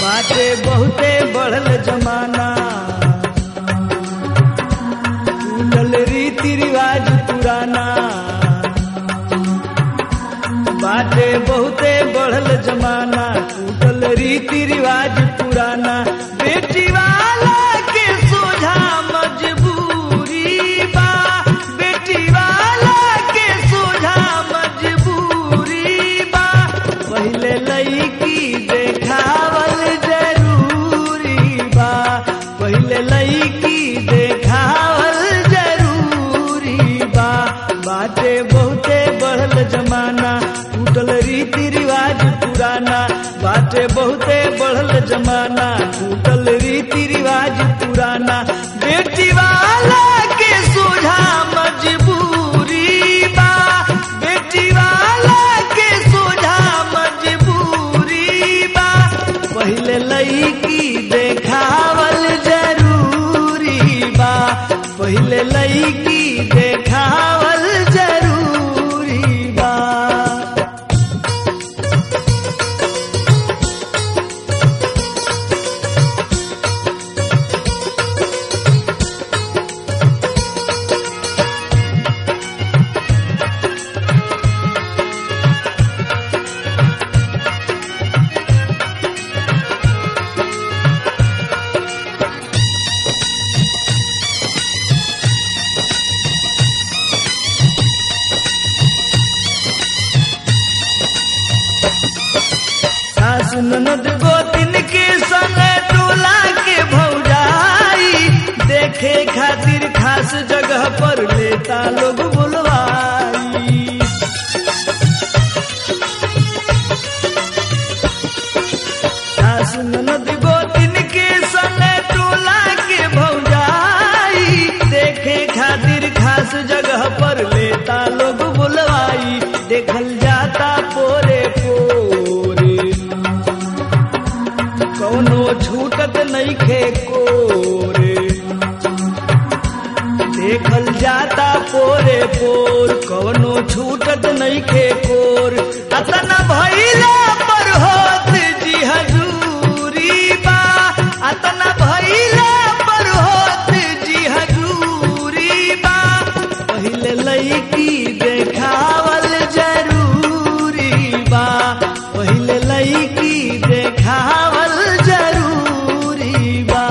बाटे बहुते बढ़ल जमाना टूटल रीति रिवाज पुराना बाटे बहुते बढ़ल जमाना टूटल रीति रिवाज पुराना बेटी वाला के सोझा मजबूरी बा बेटी वाला के सोझा मजबूरी बा पहले लईकी देखावल जरूरी बा पहले लईकी देखावल जरूरी बा बाटे बहुते बढ़ल जमाना टूटल रीति रिवाज पुराना बाटे बहुते बढ़ल जमाना टूटल रीति रिवाज पुराना बेटी वाला के सोझा मजबूरी बा बेटी वाला के सोझा मजबूरी बा पहले लईकी देखावल जरूरी बा पहले लईकी देखावल जरूरी बा सास ननद गोतिन के संग टोला के भौजाई देखे खातिर खास जगह पर लेता लोग बुलवाई सास ननद गोतिन के संग टोला के भौजाई देखे खातिर खास जगह पर लेता लोग बुलवाई देखल जाता पोरे पोरे कौनो छूटत नइखे कोरे देखल जाता पोरे पोर कौनो छूटत नइखे कोर अतना भइला पर होत जी हजूरी बा अतना भइला पर होत जी हजूरी बा पहिले लईकी देखावल जरूरी बा पहिले लईकी देखावल जरूरी बा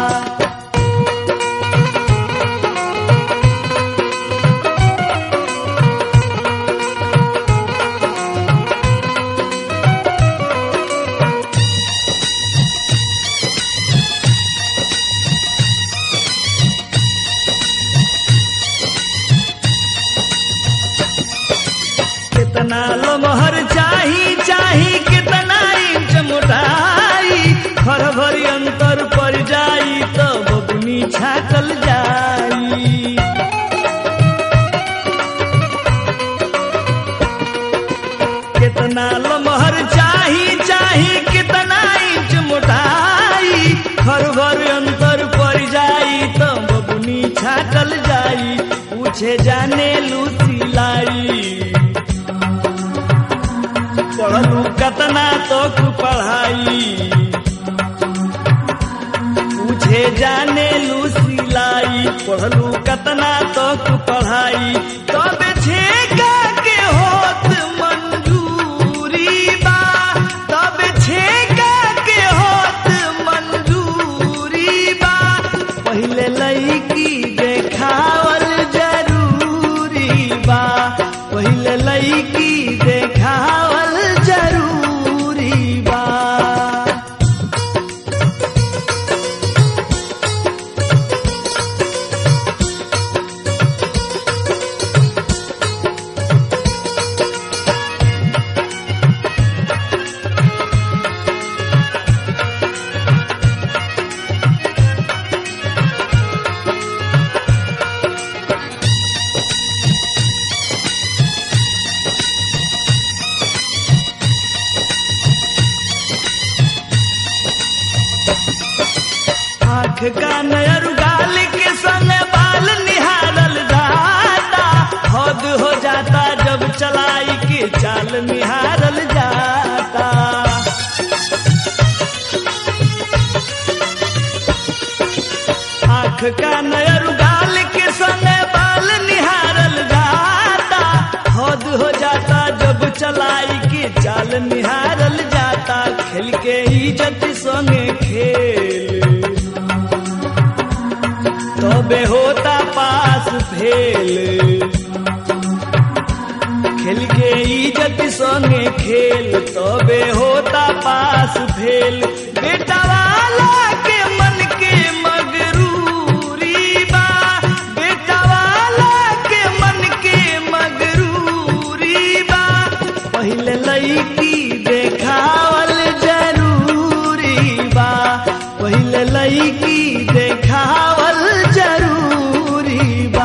कितना लमहर चाही चाही कितना इंच मोटाई हर भरी अंतर पड़ जाई तो बबुनी छाकल जाई कितना लमहर चाही चाही कितना इंच मोटाई हर भर अंतर पड़ जाई तो बबुनी छाकल जाई पूछे जाने लूसी लाई पढ़लू कतना तक पढ़ाई पूछे जाने लू सिलाई पढ़लू कतना तक पढ़ाई तब छेका के होत मंजूरी बा तब छेका के होत मंजूरी बा पहिले लईकी देखावल जरूरी बा पहिले लईकी देखावल जरूरी बा आँख का नयर गाल के संग बाल निहारल जाता हद हो जाता जब चलाई के चाल निहारल जाता हो जाता जब चलाई के चाल निहारल जाता खेल के इज्जत संगे खेल तबे होता पास फेल खेल के इज्जत संगे खेल तबे होता पास फेल बेटा वाला के मन के मगरूरी बा बेटा वाला के मन के मगरूरी बा पहले लईकी देखावल जरूरी बा पहले लईकी देखावल जरूरी बा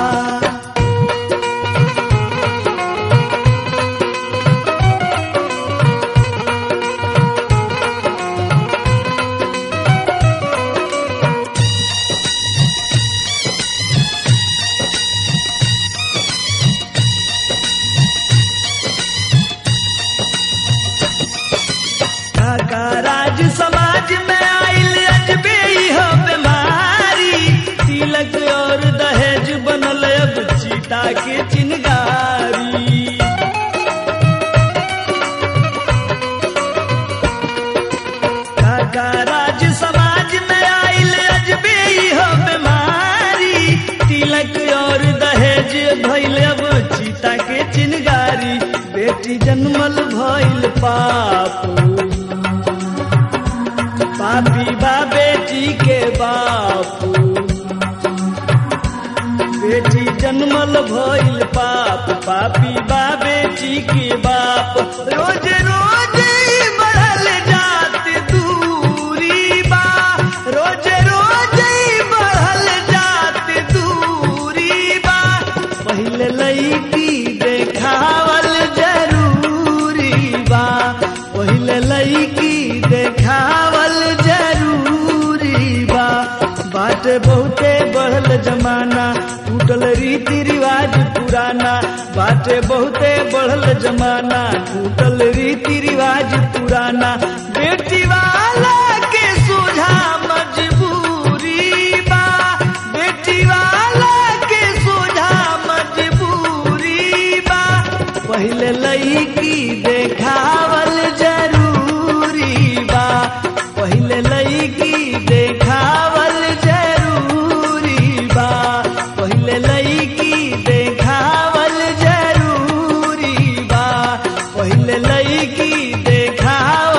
काका राज समाज में आइल अजबे हो बीमारी तिलक और दहेज बनल अब चीता के चिनगारी काका राज समाज में आइल अजबे हो बीमारी तिलक और दहेज भइल अब चीता के चिनगारी बेटी जन्मल भइल पाप पापी बा बेटी के बापू बेटी जन्मल भइल पाप पापी बा बेटी के बाप रोज रोज ही बढ़ल जात दूरी बा रोज रोज ही बढ़ल जात दूरी बा पहले लईकी देखावल जरूरी बा पहले लईकी देखावल जरूरी बा बाटे बहुते बढ़ल जमाना टूटल रीति रिवाज पुराना बाटे बहुते बढ़ल जमाना टूटल रीति रिवाज पुराना बेटी वाला के सोझा मजबूरी बा बेटी वाला के सोझा मजबूरी बा पहले लईकी देखावल जरूरी बा पहले लईकी देखावल जरूरी बा पहले लईकी देखावल जरूरी बा पहले लईकी देखावल